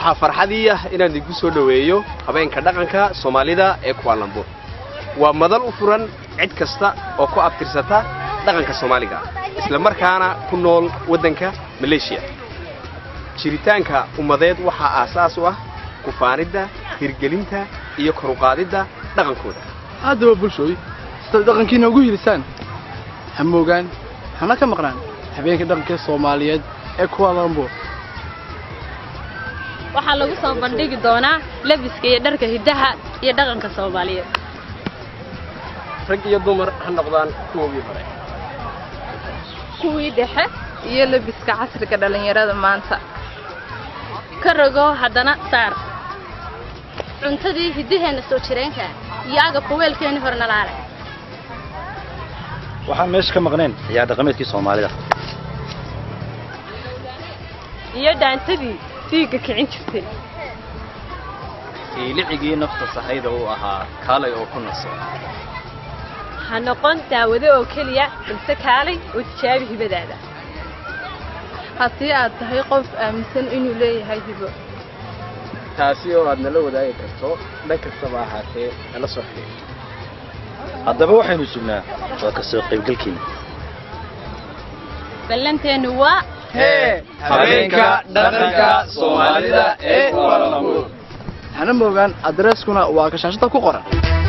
waxaa farxadii ah inaan idinku soo dhoweeyo habeenka dhaqanka soomaalida ee kuwaalambuur waa madal u furan cid kasta oo ku abtirsata dhaqanka soomaaliga isla markaana ku nool waddanka maleeshiya jiritaanka ummadeed waxaa aasaas u ah kufaanidda hirgelinta iyo koruqaadidda dhaqankooda haddaba bulshooy sidaad dhaqankiina ugu hilisaan ha moogaan hana ka maqnaan habeenka dhaqanka soomaaliyeed ee kuwaalambuur waxaa lagu soo bandhigi doonaa lebiska iyo dharka hiddaha iyo dhaqanka soomaaliyeed rag iyo dumar ha noqdaan kuwoogii hore kuwii dhexe iyo lebiska casriga dhallinyarada maanta ka rogo haddana saar cuntadii hiddaheenna soo jireenka iyo agabka weelkeenni horena laalay waxaan meesha ka maqnayn ciyaar dhaqameedkii soomaalida iyo dhaantadii dhiigga kicin jirtay iilicigii nafta sahayda uu ahaa kaalay oo ku naso ha noqon daawado oo keliya balse kaalay oo tijaabi hibadaada haddii aad tahay qof aaminsan inuu leeyahay hibo taasi oo aad nala wadaagi karto dhan kastaba ahaatee nala soo xidhiir haddaba waxaynu sugnaa waa ka soo qaybgalkiina ballanteennu waa habeenka dhaqanka soomaalida ee kuwaalambuur hana moogaan adreeskuna waa kashaashada ku qoran